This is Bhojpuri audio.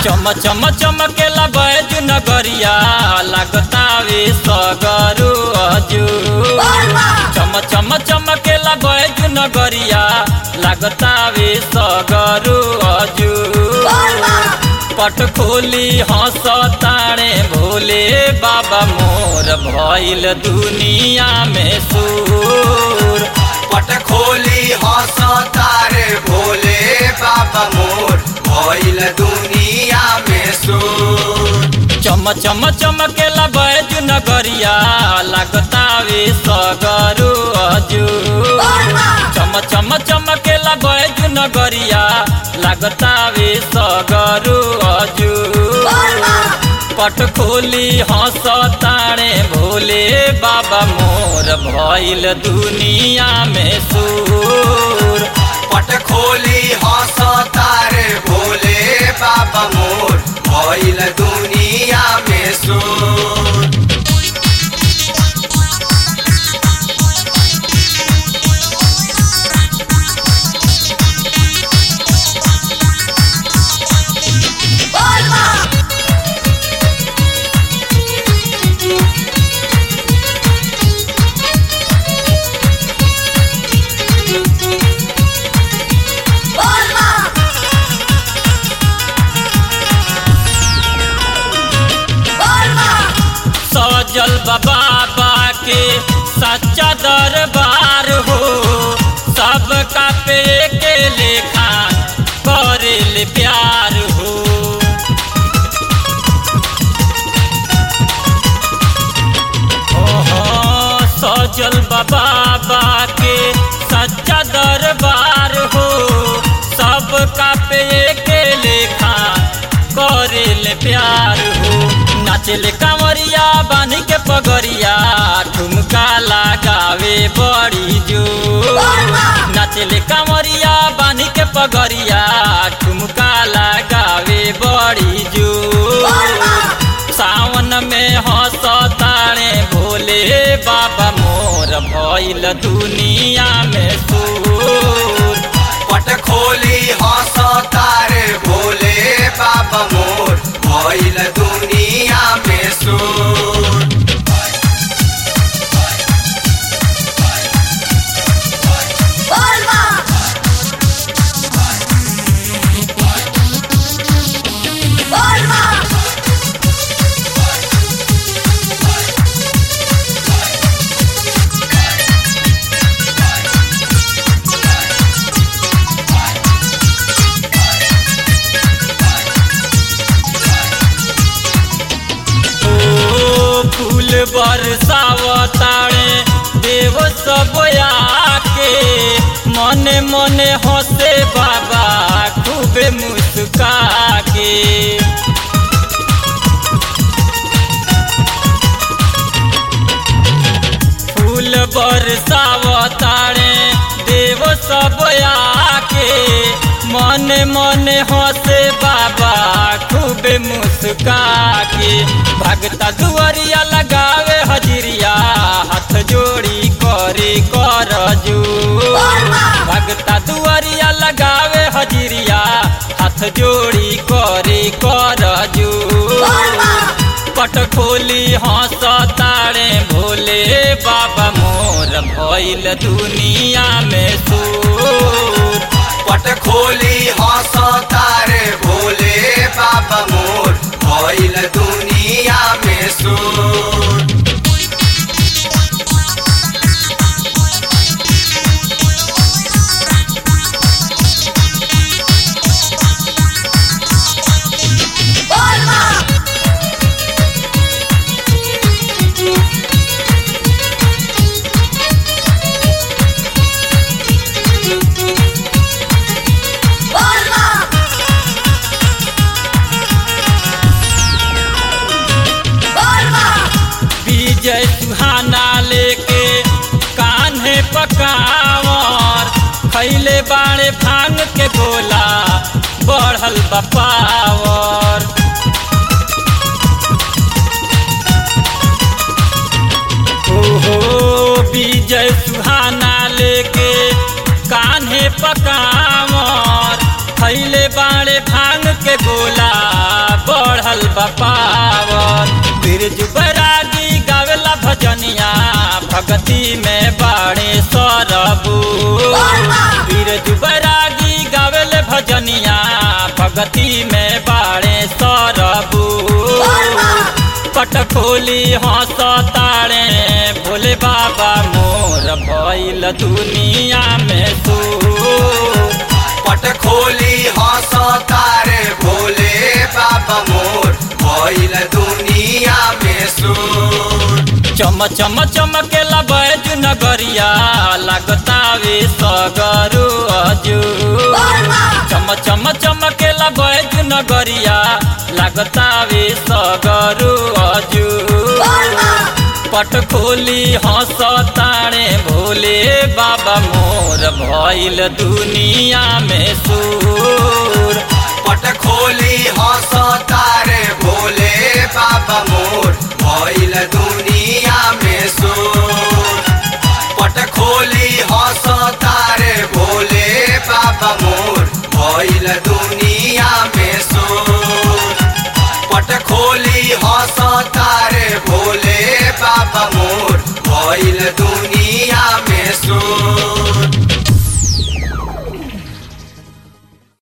चम चम चमकेला बैजू नगरिया लागतावे सगरू अजू चम चम चमकेला बैजू नगरिया लागतावे सगरू अजू पट खोली हंस ताणे भोले बाबा मोर भइल दुनिया में सूर पट खोली हंस तारे भोले बाबा मोर भइल दुनिया में सुर चम चम चमकेला बैजू नगरिया लागतावे सगरू अजू चम चम चमकेला बैजू नगरिया लागतावे सगरू अजू पट खोली हंस ताणे भोले बाबा मोर भइल दुनिया में सूर पट खोली हंस तारे भोले बाबा मोर भइल दुनिया में सुर सजल बाबा के सच्चा दरबार हो सबका पे के लेखा करेल प्यार हो ओहो, सजल बाबा के सच्चा दरबार हो सबका पे के लेखा करेल प्यार हो नाचले कांवरिया बानी के पगरिया ठुमका लगावे बड़ी जो नाचले कांवरिया बानी के पगरिया ठुमका लगावे बड़ी जो सावन में हंस ताणे भोले बाबा मोर भइल दुनिया में सूर पट खोली हंस तारे भोले बाबा मोर भइल दुनिया में सुर ओ फूल बरसावताणे देव सब आके मने मने हंसे बाबा खूबे मुस्का के फूल बरसावताणे देव सब आके मने मने हंसे बाबा खूबे मुस्का के भगता दुआरिया लगावे हजरिया हाथ जोड़ी करे कर जू भगता दुआरिया लगावे हजरिया हाथ जोड़ी करे कर जू पट खोली हंस तारे भोले बाबा मोर भइल दुनिया में सूर पट खोली हंस तारे भोले बाबा मोर भइल दुनिया में सुर विजय सुहाना लेके कान्हे पकावर खैले बाड़े भांग के गोला बढ़ल बपावर ओहो विजय सुहाना लेके कान्हे पकावर खैले बाड़े भांग के गोला पावन बिरजू बैरागी गावेला भजनिया भगती में बाड़े सरबू बिरजू बैरागी गावेले भजनिया भगती में बाड़े सरबू पट खोली हंस तारे भोले बाबा मोर भइल दुनिया में सू पट खोली हंस तारे भोले बाबा मोर भइल दुनिया में सुर चम चम चमकेला बैजू नगरिया लगतावे सगरु अजू चम चम चमकेला बैजू नगरिया लगतावे सगरु अजू पट खोली हंस तारे भोले बाबा मोर भइल दुनिया में सूर पट खोली हंस तारे भोले बाबा मोर भइल दुनिया में सुर पट खोली हंस तारे भोले बाबा मोर भइल दुनिया में सुर पट खोली हंस तारे भोले बाबा मोर भइल दुनिया